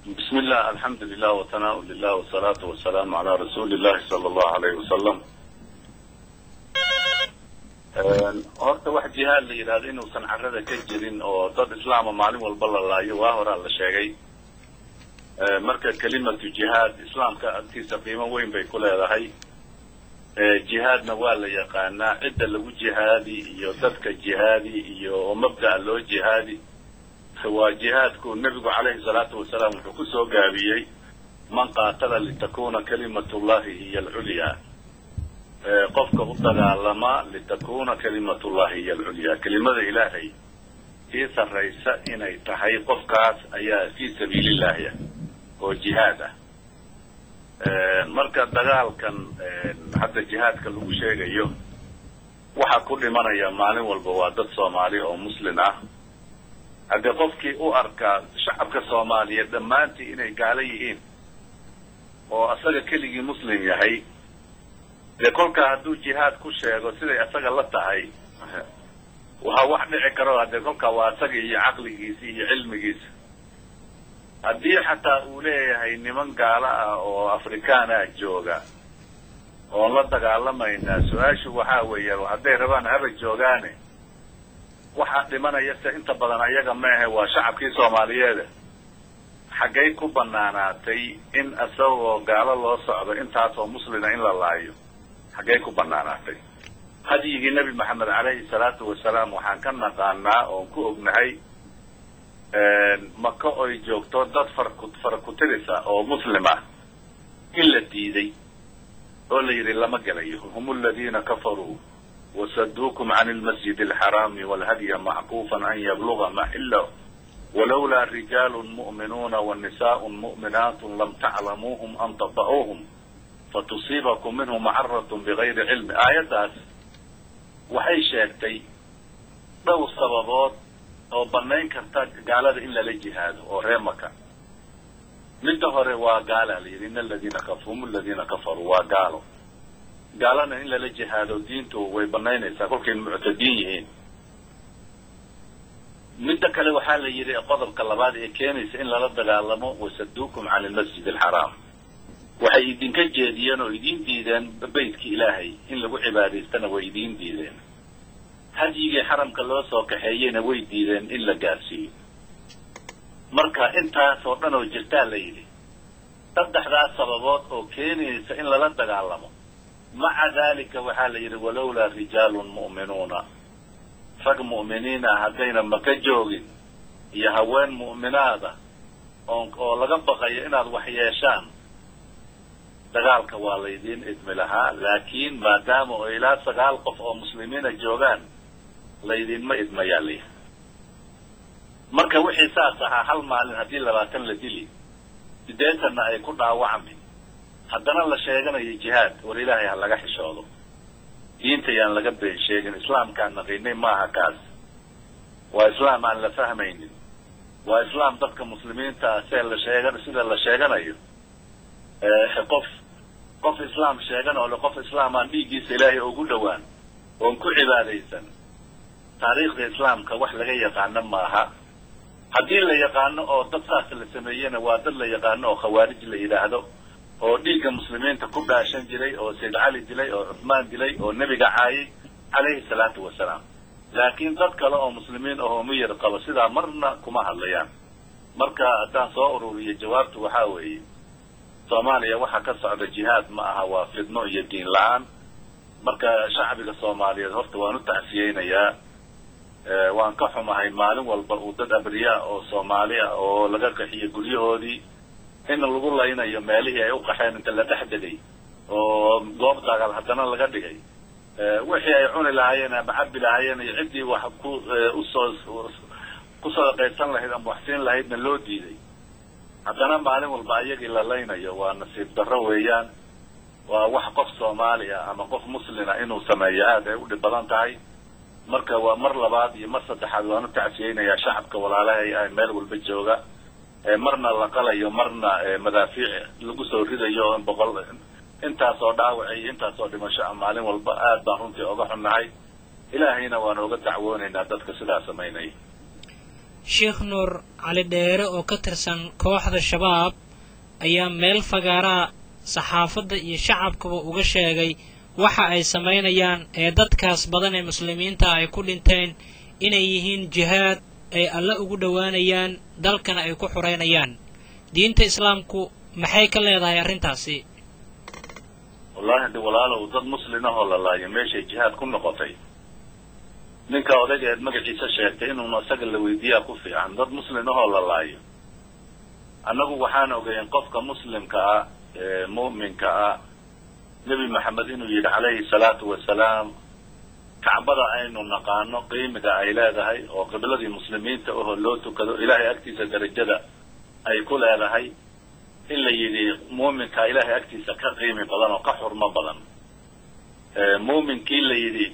بسم الله الحمد لله وثناء لله والصلاة والسلام على رسول الله صلى الله عليه وسلم horta wax jihaad la yidhahdo inuusan carrada ka jirin oo dad islaama maalin walba la laayo waa horaa la sheegay marka kelimatu jihaad islaamka agtiisa qiimo weyn bay ku leedahay jihaadna waa la yaqaanaa cidda lagu jihaadi iyo dadka jihaadi iyo mabda'a loo jihaadi waa jihaadku nebigu calayhi salaatu wasalaam wuxuu ku soo gaabiyey man qaatala litakuna kalimatullahi hiya alculyaa qofka u dagaalama litakuna kalimatullahi hiya alculyaa kelimada ilaahay sii sarraysa inay tahay qofkaas ayaa fii sabiilillahi ah oo jihaad ah marka dagaalkan hadda jihaadka lagu sheegayo waxaa ku dhimanaya maalin walba waa dad soomaali oo muslin ah haddii qofkii u arkaa shacabka soomaaliyeed dhammaantii inay gaalo yihiin oo asaga keligii muslim yahay dee kolkaa hadduu jihaad ku sheego siday asaga la tahay waa wax dhici karo haddee kolkaa waa asaga iyo caqligiisa iyo cilmigiisa haddii xataa uu leeyahay niman gaalo ah oo afrikaana jooga oon la dagaalamaynaa su-aashu waxaa weeya hadday rabaan haba joogaane waxaa dhimanaya se inta badan ayaga maahe waa shacabkii soomaaliyeeda xaggay ku banaanaatay in isagoo gaalo loo socdo intaasoo muslina in la laayo xaggay ku banaanaatay hadyigii nebi maxamed calayhi salaatu wasalaam waxaan ka naqaanaa oon ku ognahay maka oy joogto dad farku farakutirisa oo muslim ah in la diiday oo la yidhi lama gelayo hum aladiina kafaruu wasaduukum can lmasjid alxaraami walhadya mackuufan an yabluga maxilo walawlaa rijaalu mu'minuuna wanisaء mu'minaat lam taclamuuhum an tata'uuhum fatusiibakum minhu macaratun bigayri cilmi aayaddaas waxay sheegtay dhowr sababood oo banayn karta gaalada in lala jihaado oo ree maka midda hore waa gaala la yidhi in aladiina hum aladiina kafaruu waa gaalo gaalana in lala jihaado diintu way banaynaysaa kolkay muctadiin yihiin midda kale waxaa la yidhi qodobka labaad ee keenaysa in lala dagaalamo wasaduukum can almasjid alxaraam waxay idinka jeediyeen oo idiin diideen beytkii ilaahay in lagu cibaadaystana way idiin diideen hadyigii xaramka loo soo kaxeeyeyna way diideen in la gaarsiiyo marka intaas oo dhan oo jirtaa la yidhi saddexdaas sababood oo keenaysa in lala dagaalamo maca dalika waxaa la yidhi walowlaa rijaalun mu'minuuna rag mu'miniina haddayna maka joogin iyo haween mu'minaada oon oo laga baqayo inaad wax yeeshaan dagaalka waa laydiin idmi lahaa laakiin maadaama oo ilaa sagaal qof oo muslimiina joogaan laydinma idmayaa la yidhi marka wixii saas ahaa hal maalin haddii labaatan la dili sideetanna ay ku dhaawacmi haddana la sheeganayo jihaad war ilaahay ha laga xishoodo diinta yaan laga been sheegin islaamkaan naqiinay maaha kaas waa islaam aan la fahmaynin waa islaam dadka muslimiinta ah see la sheegan sida la sheeganayo qof qof islaam sheegan oo le qof islaam aan dhiiggiisa ilaahay ugu dhowaan oon ku cibaadaysan taariikhda islaamka wax laga yaqaano maaha haddii la yaqaano oo dad saas la sameeyena waa dad la yaqaano oo khawaarij la yidhaahdo oo dhiigga muslimiinta ku dhaashan jiray oo sayd cali dilay oo cuthmaan dilay oo nebiga caayay calayhi salaatu wasalaam laakiin dad kale oo muslimiin ahoo miyir qabo sidaa marna kuma hadlayaan marka haddaan soo ururiyo jawaabtu waxaa weeye soomaaliya waxaa ka socda jihaad ma aha waa fidno iyo diin la-aan marka shacbiga soomaaliyeed horta waan u tacsiyeynayaa waan ka xumahay maalin walba uu dad abriyaa oo soomaali ah oo laga qaxiyo guryahoodii in lagu laynayo meelihii ay u qaxeen inta la dhex degay oo goob dagaal haddana laga dhigay wixii ay cuni lahaayeen ama cabi lahaayeen iyo ciddii wax ku usoo ku sadaqaysan lahayd ama waxsiin lahaydna loo diiday haddana maalin walba ayagii la laynayo waa nasiib darro weeyaan waa wax qof soomaali ah ama qof muslina inuu sameeyo aad ay u dhib badan tahay marka waa mar labaad iyo mar saddexaad waan u tacsiyeynayaa shacabka walaalahay ah meel walba jooga marna la qalayo marna madaafiic lagu soo ridayo boqol intaas oo dhaawac iyo intaas oo dhimasho ah maalin walba aad baan runtii oga xunnahay ilaahayna waan oga dacwoonaynaa dadka sidaa samaynaya sheekh nuur cali dheere oo ka tirsan kooxda shabaab ayaa meel fagaaraa saxaafadda iyo shacabkaba uga sheegay waxa ay samaynayaan ee dadkaas badan ee muslimiinta ay ku dhinteen inay yihiin jihaad ay alle ugu dhowaanayaan dalkana ay ku xoreynayaan diinta islaamku maxay ka leedahay arrintaasi wallahi de walaalow dad muslin ahoo la laayo meeshay jihaad ku noqotay ninka odaygeed magaciisa sheegtay inuuna isaga la weydiiyaa ku fiican dad muslin ahoo la laayo annagu waxaan ogeyn qofka muslimka ah ee mu'minka ah nebi maxamed inuu yidhi calayhi salaatu wasalaam kacbada aynu naqaano qiimiga ay leedahay oo qibladii muslimiinta ahoo loo tukado ilaahay agtiisa darajada ay ku leedahay in la yidhi muuminka ilaahay agtiisa ka qiimi badan oo ka xurmo badan muuminkii la yidhi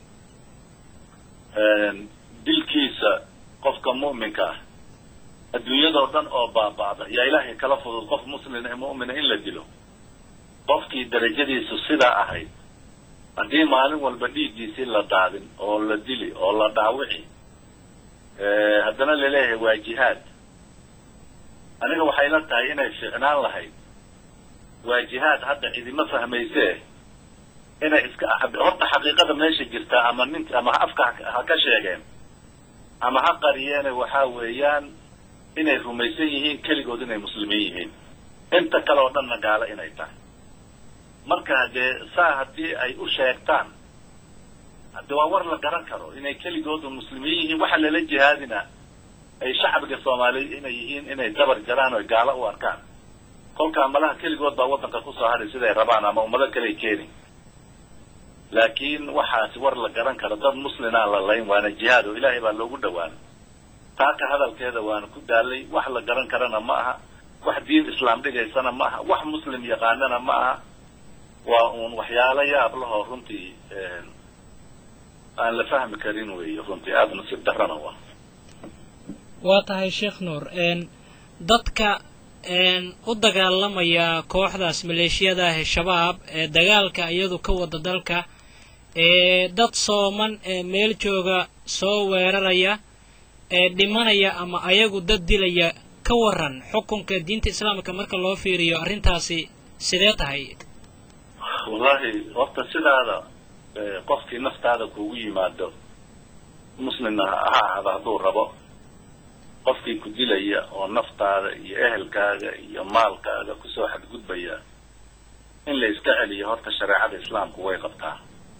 dilkiisa qofka mu'minka ah adduunyadoo dhan oo baaba'da yaa ilaahay kala fudud qof muslina mu'mina in la dilo qofkii darajadiisu sidaa ahayd haddii maalin walba dhiiggiisii la daadin oo la dili oo la dhaawici haddana laleeyahay waa jihaad aniga waxay la tahay inay fiicnaan lahayd waa jihaad hadda cidima fahmaysee inay iska horta xaqiiqada meesha jirtaa ama nink ama afka ha ka sheegeen ama ha qariyeene waxaa weeyaan inay rumaysan yihiin keligood inay muslimiin yihiin inta kale oo dhanna gaalo inay tahay marka dee saa haddii ay u sheegtaan hadde waa war la garan karo inay keligoodu muslimiin yihiin waxa lala jihaadina ay shacbiga soomaaliyeed inay yihiin inay dabar jaraan o gaalo u arkaan kolkaa malaha keligood baa waddanka kusoo hadhay siday rabaan ama ummado kaley keeni laakiin waxaasi war la garan karo dad muslinaan la layn waana jihaad oo ilaahay baa loogu dhawaana taaka hadalkeeda waana ku daalay wax la garan karana ma aha wax diin islaam dhigaysana ma aha wax muslim yaqaanana ma aha waa uun waxyaalo yaab lahoo runtii aan la fahmi karin weeye runtii aada nasiib darrana waa waa tahay sheekh nuur dadka u dagaalamaya kooxdaas maleeshiyada ah ee shabaab ee dagaalka iyadu ka wada dalka ee dad sooman ee meel jooga soo weeraraya ee dhimanaya ama ayagu dad dilaya ka waran xukunka diinta islaamka marka loo fiiriyo arrintaasi sidee tahay wallahi horta sidaada qofkii naftaada kugu yimaado muslimna ha ahaada hadduu rabo qofkii ku dilaya oo naftaada iyo ehelkaaga iyo maalkaaga kusoo xadgudbaya in la iska celiyo horta shareecada islaamku way qabtaa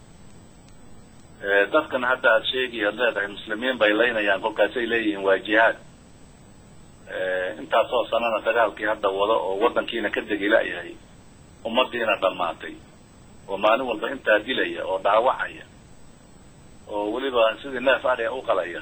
dadkan hadda aada sheegay aad leedahay muslimiin bay laynayaan kolkaasay leeyihiin waa jihaad intaasoo sanana dagaalkii hadda wado oo waddankiina ka degi la-yahay ummadiina dhammaatay oo maalin walba intaa dilaya oo dhaawacaya oo weliba sidii neef adhia u qalaya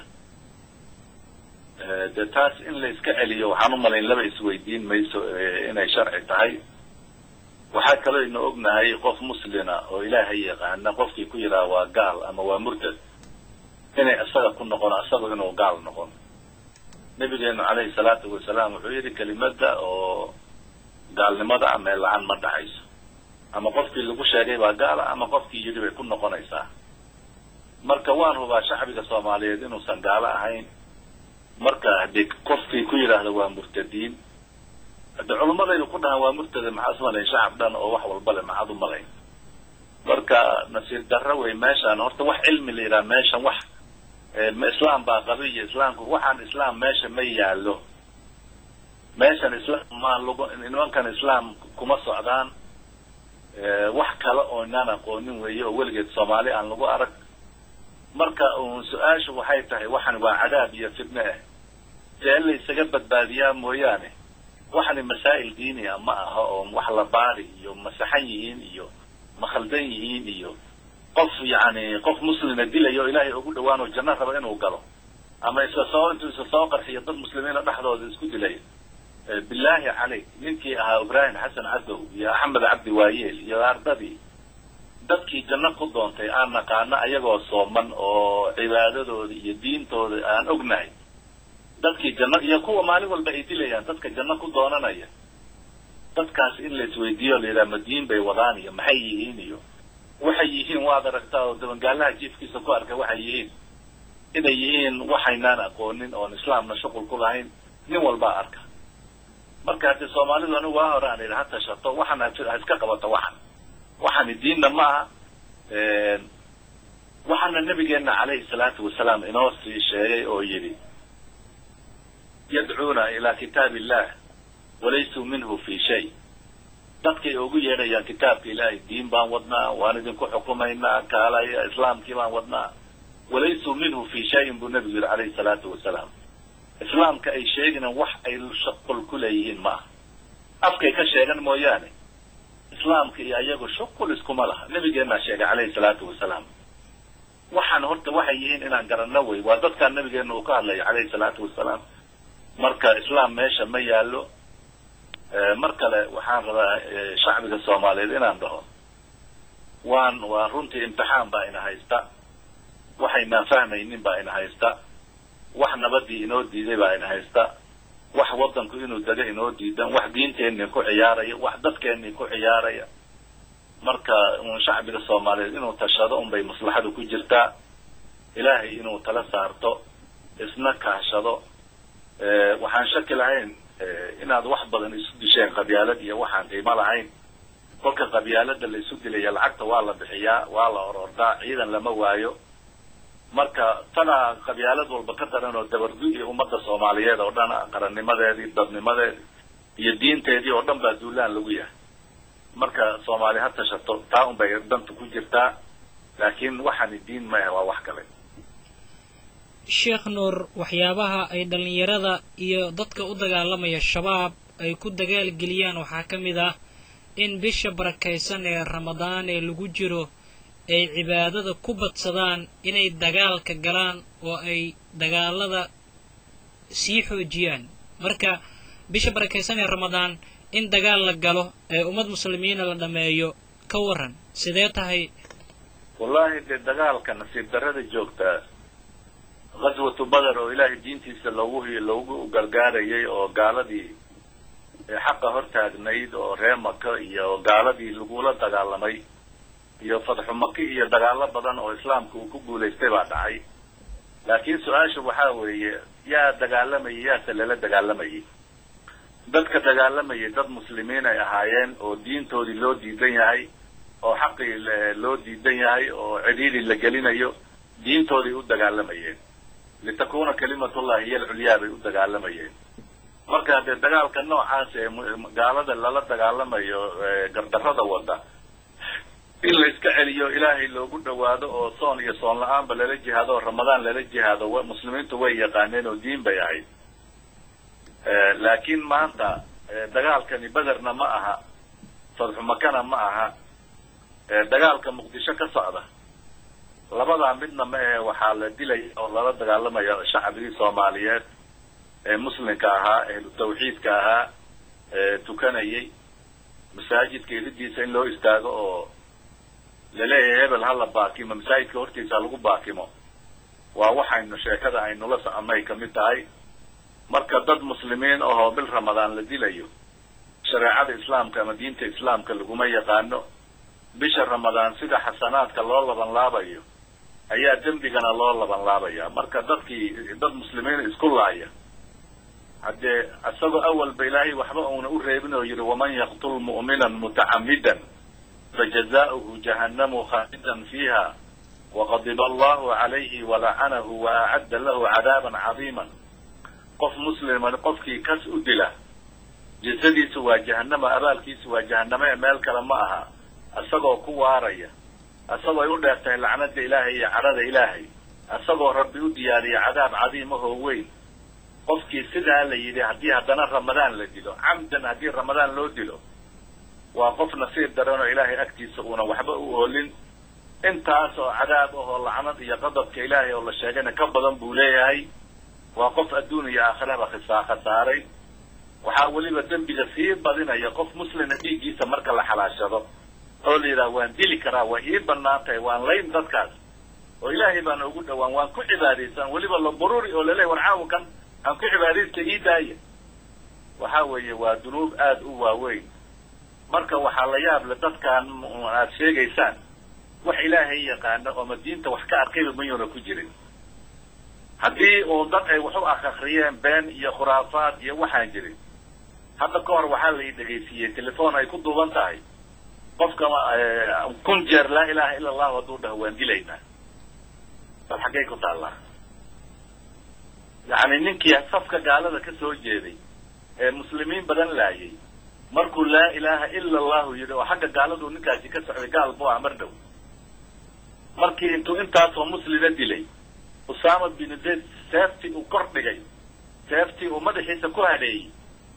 dee taas in la iska celiyo waxaan u malayn laba isweydiin mayso inay sharci tahay waxaa kaloo ina ognahay qof muslina oo ilaahay yaqaana qofkii ku yidhaha waa gaal ama waa murtad inay isaga ku noqon isagu inuu gaal noqon nabigeenu calayhi salaatu wasalaam wuxuu yidhi kelimada oo gaalnimada ah meel la-aan ma dhacayso ama qofkii lagu sheegay baa gaala ama qofkii yidhi bay ku noqonaysaa marka waan hubaa shacbiga soomaaliyeed inuusan gaalo ahayn marka haddii qofkii ku yidhaahda waa murtadiin hadde culummadaynu ku dhahaan waa murtada maxaad umalayn shacab dhan oo wax walba le maxaad u malayn marka nasiir darro wey meeshaan horta wax cilmi la yidhaha meeshan wax islaam baa qabiya islaamku waxaan islaam meesha ma yaallo meeshan islaam maa lagu nimankan islaam kuma socdaan wax kale oo inaan aqoonin weeye oo weligeed soomaali aan lagu arag marka uun su-aashu waxay tahay waxan waa cadaab iyo fidne ah dee in la isaga badbaadiyaa mooyaane waxani masaa'il diini ah ma aha oo wax la baari iyo masaxan yihiin iyo ma khaldan yihiin iyo qof yacni qof muslina dilaya oo ilaahay ugu dhawaan oo janno raba inuu galo ama isla soo intuu isla soo qarxiyo dad muslimiina dhexdooda isku dilay bilaahi caleyk ninkii ahaa ibraahim xasan cadow iyo axmed cabdi waayeel iyo ardadii dadkii janno ku doontay aan naqaano ayagoo sooman oo cibaadadooda iyo diintooda aan ognahay dadkii janno iyo kuwa maalin walba ay dilayaan dadka janno ku doonanaya dadkaas in la isweydiiyo la yidhaha madiin bay wadaan iyo maxay yihiin iyo waxay yihiin waad aragtaa oo dabangaalaha jiifkiisa ku arka waxay yihiin inay yihiin waxaynaan aqoonin oon islaamna shuqul ku lahayn nin walbaa arka marka haddii soomaalidu anigu waa hore aan idhi ha tashato waxan ha iska qabato waxan waxani diinna ma aha waxaana nabigeena calayhi salaatu wasalaam inoo sii sheegay oo yidhi yadcuuna ilaa kitaab illah walaysuu minhu fi shay dadkay ugu yeedhayaan kitaabka ilaahay diin baan wadnaa waan idinku xukumaynaa kaalaya islaamkii baan wadnaa walaysuu minhu fi shayin buu nabigu yidhi calayhi salaatu wasalaam islaamka ay sheegina wax ay shuqul ku leeyihiin ma aha afkay ka sheegan mooyaane islaamka iyo ayagu shuqul iskuma laha nabigeenaa sheegay calayhi salaatu wasalaam waxaan horta waxay yihiin inaan garanno wey waa dadkaan nabigeena uu ka hadlayo calayhi salaatu wasalaam marka islaam meesha ma yaallo mar kale waxaan rabaa shacbiga soomaaliyeed inaan dhaho waan waa runtii imtixaan baa ina haysta waxaynaan fahmaynin baa ina haysta wax nabadii inoo diiday baa ina haysta wax waddanku inuu dego inoo diidan wax diinteenii ku ciyaaraya wax dadkeenii ku ciyaaraya marka un shacbiga soomaaliyeed inuu tashado unbay maslaxadu ku jirtaa ilaahay inuu tala saarto isna kaashado waxaan shaki lahayn inaad wax badan isu disheen qabyaalad iyo waxaan qiimo lahayn kolka qabyaalada la isu dilaya lacagta waa la bixiyaa waa la orordaa ciidan lama waayo marka tanaa qabyaalad walba ka daran oo dabargu iyo ummadda soomaaliyeed oo dhan qarannimadeedii dadnimadeedii iyo diinteedii oo dhan baa duulaan lagu yahay marka soomaali ha tashato taa un bay danta ku jirtaa laakiin waxani diin maaha waa wax kale sheekh nuur waxyaabaha ay dhallinyarada iyo dadka u dagaalamaya shabaab ay ku dagaalgeliyaan waxaa ka mid ah in bisha barakaysan ee ramadaan ee lagu jiro ay cibaadada ku badsadaan inay dagaalka galaan oo ay dagaalada sii xoojiyaan marka bisha barakaysan ee ramadaan in dagaal la galo ee ummad muslimiina la dhameeyo ka waran sidee tahay wallahi dee dagaalka nasiib darrada joogtaa ghaswatu bader oo ilaahay diintiisa loogu loogu gargaarayay oo gaaladii xaqa hortaagnayd oo ree maka iyo gaaladii lagula dagaalamay iyo fadxu maki iyo dagaalo badan oo islaamka uu ku guulaystay baa dhacay laakiin su-aasha waxaa weeye yaa dagaalamayay yaase lala dagaalamayay dadka dagaalamayay dad muslimiin ay ahaayeen oo diintoodii loo diidan yahay oo xaqii loo diidan yahay oo cidhiidhi la gelinayo diintooday u dagaalamayeen litakuna kalimatullahi hiyo alculyaa bay u dagaalamayeen marka dee dagaalka noocaas ee gaalada lala dagaalamayo gardarrada wada in la iska celiyo ilaahay loogu dhawaado oo soon iyo soon la-aanba lala jihaado oo ramadaan lala jihaado muslimiintu way yaqaaneen oo diin bay ahayd laakiin maanta dagaalkani bederna ma aha fadxu makana ma aha dagaalka muqdisho ka socda labadaa midna ma ahe waxaa la dilaya oo lala dagaalamaya shacbigii soomaaliyeed ee muslimka ahaa ehlu tawxiidka ahaa ee tukanayay masaajidka iridiisa in loo istaago oo laleeyahay hebel hala baakimo masaajidka hortiisa lagu baakimo waa waxaynu sheekada aynula soconay kamid tahay marka dad muslimiin ahoo bil ramadaan la dilayo shareecada islaamka ama diinta islaamka laguma yaqaano bisha ramadaan sida xasanaadka loo laban laabayo ayaa dembigana loo laban laabaya marka dadkii dad muslimiin isku laaya haddee isagoo awalba ilaahay waxba uuna u reebin oo yidhi waman yaqtul mu'minan mutacamidan fajazaؤuhu jahannamu khaalidan fiiha waqadiba allahu calayhi walacanahu waacadda lahu cadaaban cadiiman qof muslima qofkii kas u dila jasadiisu waa jahanama abaalkiisu waa jahanamo ee meel kale ma aha isagoo ku waaraya isagoo ay u dheer tahay lacnada ilaahay iyo cadhada ilaahay isagoo rabbi u diyaariya cadaab cadiimahoo weyn qofkii sidaa la yidhi haddii haddana ramadaan la dilo camdan haddii ramadaan loo dilo waa qof nasiib daran oo ilaahay agtiisa uuna waxba u oolin intaas oo cadaab ahoo lacnad iyo qadabka ilaahay oo la sheegayna ka badan buu leeyahay waa qof adduun iyo aakhiraba khisaa khasaaray waxaa weliba dembiga sii badinaya qof muslima dhiiggiisa marka la xalaashado oo la yidhaha waan dili karaa way ii banaan tahay waan layn dadkaas oo ilaahay baana ugu dhawaan waan ku cibaadaysan weliba la bururi oo laleeyahy war caawa kan aan ku cibaadaysta ii daaya waxa weeye waa dunuub aada u waaweyn marka waxaa la yaab le dadkaan aad sheegaysaan wax ilaahay yaqaano ooma diinta wax ka arkayba mayuuna ku jirin haddii uu dad ay wax u akhriyeen been iyo khuraafaad iyo waxaan jirin hadda ka hor waxaa la ii dhegaysiiyey telefoon ay ku duuban tahay qofka kun jeer laa ilaha ila allahu hadduu dhaho waan dilaynaa bal xaggay ku taallaa yacni ninkii safka gaalada ka soo jeeday ee muslimiin badan laayay markuu laa ilaha ila allahu yidhi oo xagga gaaladuu ninkaasi ka socday gaal buu ah mar dhow markii intuu intaasoo muslima dilay usaama binu zayd seeftii uu kor dhigay seeftii uu madaxiisa ku hadheeyey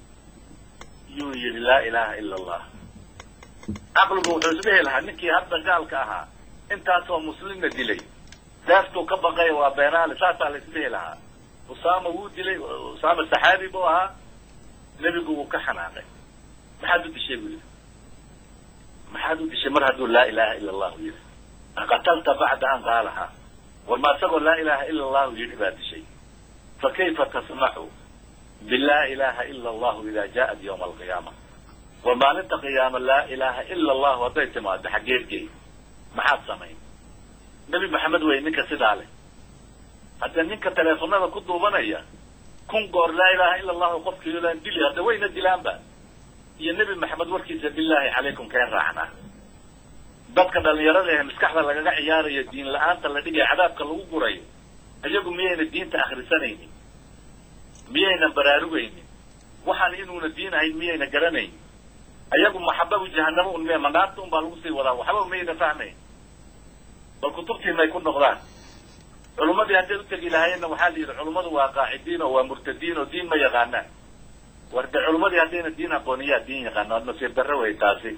yuu yidhi laa ilaha ila allah caqligu wuxuu isdhehi lahaa ninkii hadda gaalka ahaa intaasoo muslimna dilay seeftuu ka baqay waa beenaale saasaa la isdhehi lahaa usaama wuu dilay usaama saxaabi buu ahaa nebigu wuu ka xanaaqay maxaad u dishay buu yidhi maxaad u dishay mar hadduu laa ilaha ila allahu yidhi qatalta bacda an qaalahaa war ma isagoo laa ilaha ila allahu yidhi baa dishay fa kayfa tasnacu bilaa ilaha ila allahu ida ja'at yawma alqiyaama war maalinta qiyaama laa ilaha ila allahu hadday timaado xaggeedgey maxaad samayn nebi maxamed wey ninka sidaa leh hadda ninka teleefonada ku duubanaya kun goor laa ilaha ila allahu qofkiilan dili hadda wayna dilaanba iyo nebi maxamed warkiisa bilaahi calaykum keen raacnaa dadka dhalinyarada ee maskaxda lagaga ciyaarayo diin la-aanta la dhigaya cadaabka lagu gurayo iyagu miyayna diinta akhrisanaynin miyaynan baraarugaynin waxaan inuuna diin ahayn miyayna garanaynin ayagu maxababu jahanamo un miya manaarta un baa lagu sii wadaa waxba miyayna fahmayn bal kutubtii may ku noqdaan culummadii hadday utegi lahaayeenna waxaa la yidhi culummadu waa qaacidiin oo waa murtadiin oo diin ma yaqaanaan war de culummadii haddayna diin aqooniyaa diin yaqaana waad nasiib darro wey taasi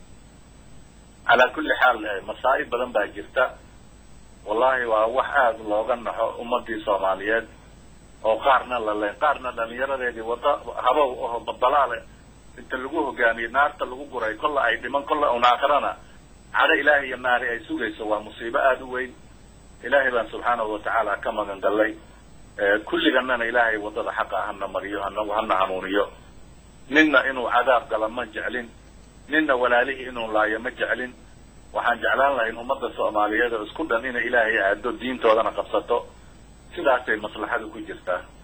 calaa kulli xaal masaa'ib badan baa jirta wallahi waa wax aada looga naxo ummadii soomaaliyeed oo qaarna la leen qaarna dhalinyaradeedii wadda habow aho badalaale inta lagu hogaamiyey naarta lagu guray kolla ay dhiman kolla un aakhirana cadho ilaahay iyo naari ay sugayso waa musiibo aada u weyn ilaahay baan subxaanahu watacaala ka magan gallay kulliganana ilaahay waddada xaqa hana mariyo hanagu hana hanuuniyo ninna inuu cadaab gala ma jeclin ninna walaalihii inuu laayo ma jeclin waxaan jeclaan lahayn ummadda soomaaliyeed oo isku dhan inay ilaahay aado diintoodana qabsato sidaasay maslaxadu ku jirtaa